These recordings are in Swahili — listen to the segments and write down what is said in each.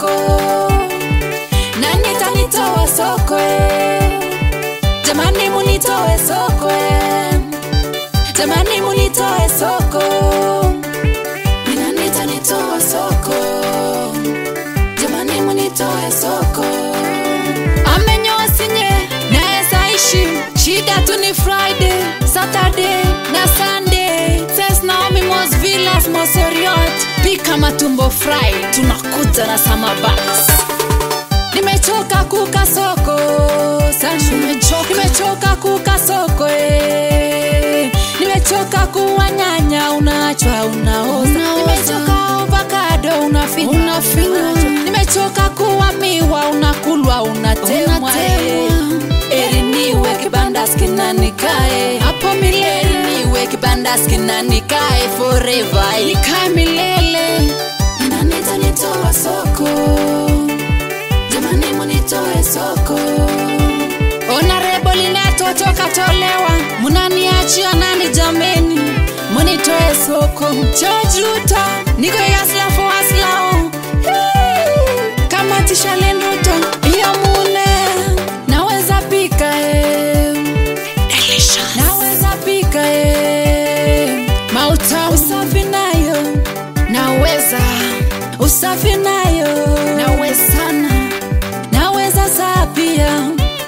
soko nani tanitoa soko eh? jamani munitoe soko eh? jamani munitoe soko Ni nani tanitoa soko jamani munitoe soko amenyoa sinye naeza ishi shida tu ni friday saturday na sunday says naomi mos villas mosoriot pika matumbo fry tunakuja na samabax nimechoka kuka soko sana nimechoka, nimechoka kuka soko eh. nimechoka kuwa nyanya unachwa unaoza nimechoka ovakado unafinywa unafinywa nimechoka kuwa miwa unakulwa unatemwa eh. eri niwe kibanda skinanikae hapo milele Eri niwe kibanda skinanikae forever nikae milele ninanita nitoa soko jamani munitoe soko onarebo linatotoka tolewa munaniachia nani jameni munitoe soko chojuta niko yaslafo aslao kama tishalenduto iyo mune naweza pika eh. naweza pika eh. mauta usafi nayo naweza usafi nayo nawezana naweza saa pia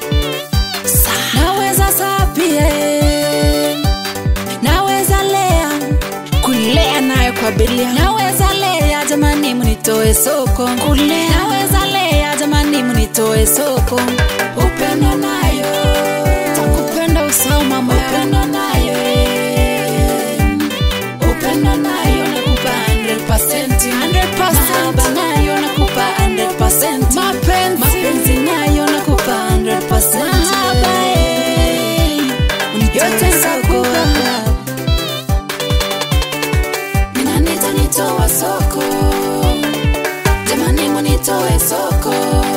naweza saa pia eh. naweza lea kulea nayo kwa bilia naweza lea jamani mnitoe soko kulea naweza lea jamani mnitoe soko upendo nayo takupenda usao mama upendo nayo eh. upendo nayo nakupa 100% 100% mahaba nayo nakupa 100% mapenzi mapenzi nayo nakupa 100% mahaba eh. yote nitakupa ninanita nitoa soko jamani munitoe soko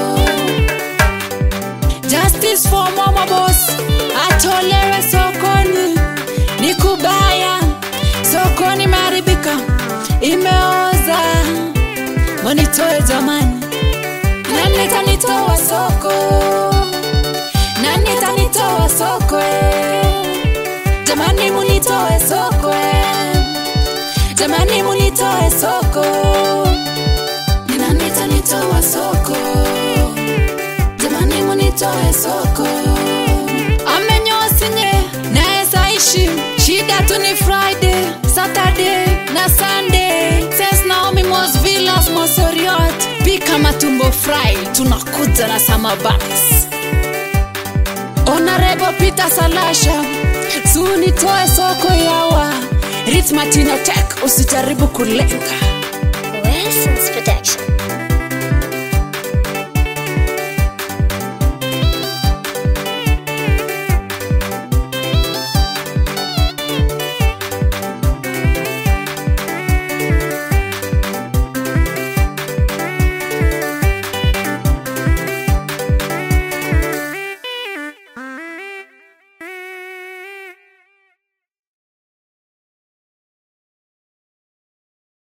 justice for mama boss atolewe sokoni ni kubaya sokoni imeharibika imeoza munitoe jamani nani tanitoa soko nani tanitoa soko eh? jamani munitoe soko eh? jamani munitoe soko ni nani tanitoa soko jamani munitoe soko amenyosinye naeza ishi shida tu ni friday saturday na sunday says naomi mos villas mosoriot pika matumbo fry tunakuja na samabax onarebo peter salasha sunitoe soko yawa ritmatinotek usijaribu kulenga Wessence Production.